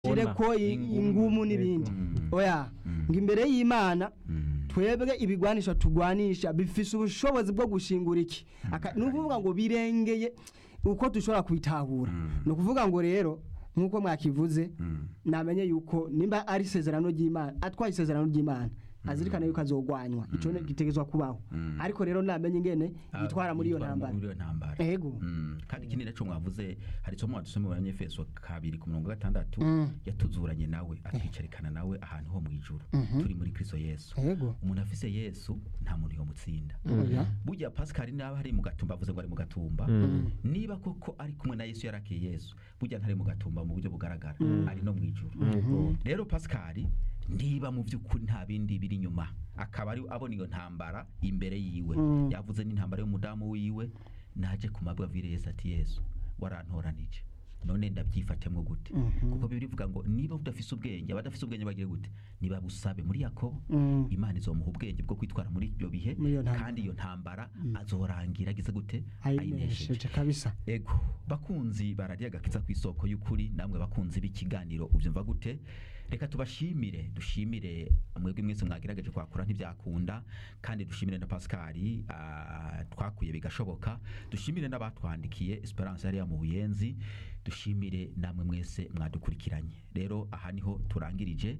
shire ko i- ingumu n'ibindi oya ngo imbere y'imana twebwe ibigwanisha tugwanisha bifise ubushobozi bwo gushingura iki Aka- ni ukuvuga ngo birengeye uko dushobora kubitahura ni ukuvuga ngo rero nk'uko mwakivuze namenye yuko nimba ari isezerano ry'imana atwaye isezerano ry'imana azirikana yuko azogwanywa ico ne- gitegezwa kubaho ariko rero namenye ingene yitwara muri iyo ntambara muri iyo ntambara Ego. Mm, kandi ikindi naco mwavuze hari isomo wadusome mu banyefeso kabiri ku murongo wa gatandatu yatuzuranye nawe atwicarikana nawe ahantu ho mu ijuru turi muri kristo yesu Ego. umuntu afise yesu nta muntu yomutsinda Oya. burya pascal naba ari mu gatumba avuze ngo ari mu gatumba niba koko ari kumwe na yesu yarakiye yesu burya ntari mu gatumba mu buryo bugaragara ari no mu ijuru rero pascal niba mu by'ukuri nta bindi biri inyuma akaba ari abona iyo ntambara imbere yiwe yavuze n'intambara y'umudamu wiwe naje ku mabwabwire yesu ati yesu warantoranije none ndabyifatemwo gute kuko bibiri bivuga ngo niba udafise ubwenge abadafise ubwenge bagire gute niba busabe muri yakobo Mm. imana izomuha ubwenge bwo kwitwara muri ibyo bihe Muri iyo ntambara. kandi iyo ntambara azorangira agize gute ayinesheje kabisa ego bakunzi barariye agakiza ku isoko y'ukuri namwe bakunzi b'ikiganiro ubyumva gute reka tubashimire dushimire mwebwe mwese mwagerageje kwakura ntibyakunda kandi dushimire na pascali ah, twakuye bigashoboka dushimire n'abatwandikiye esperance yari mu buyenzi dushimire namwe mwese mwadukurikiranye rero aha niho turangirije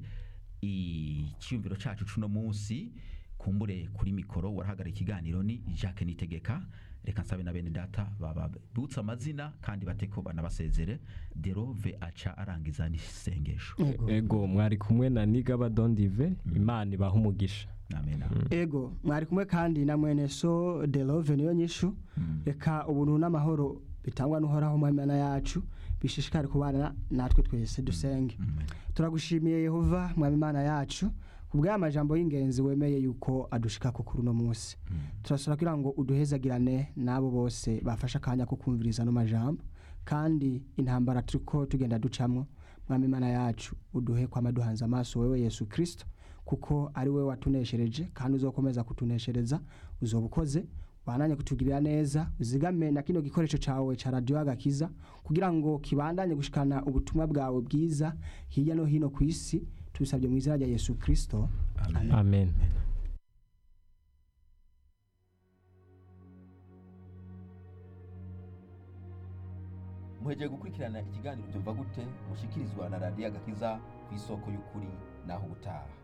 icyumviro cacu cuno munsi kumbure kuri mikoro warahagarara ikiganiro ni Jacques Nitegeka reka nsabe na bene data bababutse amazina kandi bateko banabasezere derove aca arangiza n'isengesho ego mwari kumwe na nigaba dondive imana ibaha umugisha amen ego mwari kumwe kandi na mwene so de love niyo nyishu reka ubuntu n'amahoro bitangwa n'uhoraho mu mana yacu bishishikare kubana natwe twese dusenge turagushimiye yehova mwami imana yacu kubw'aya majambo y'ingenzi wemeye yuko adushika ku kuri uno munsi turasaba kugira ngo uduhezagirane n'abo bose bafashe akanya ko kumviriza ano majambo kandi intambara turiko tugenda ducamwo mwami imana yacu uduhe kwama duhanze amaso wewe yesu kirisito kuko ari we watuneshereje kandi uzokomeza kutuneshereza uzoba ukoze wananye kutugirira neza uzigame na kino gikoresho cawe ca radio agakiza kugira ngo kibandanye gushikana ubutumwa bwawe bwiza hirya no hino ku isi tubisabye mu izina rya yesu kirisito amen amen muhejeje gukurikirana ikiganiro byumva gute mushikirizwa na radiyo agakiza ku isoko y'ukuri naho ubutaha